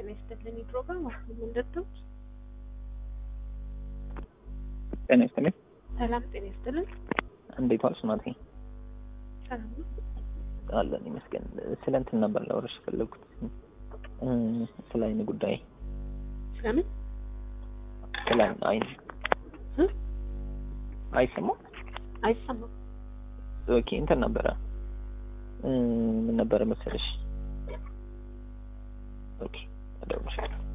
ጤና ይስጥልን ፕሮግራም አሁ ምንድነው? ጤና ይስጥልኝ። ሰላም ጤና ይስጥልን። እንዴት ዋልሽ እናቴ? ሰላም ነው። አለን ይመስገን። ስለ እንትን ነበር ላወራሽ የፈለጉት ስለ አይን ጉዳይ ስለምን ስለ አይን እ? አይሰማም? አይሰማም? ኦኬ እንትን ነበረ ምን ነበረ መሰለሽ? ኦኬ እደውልልሻለሁ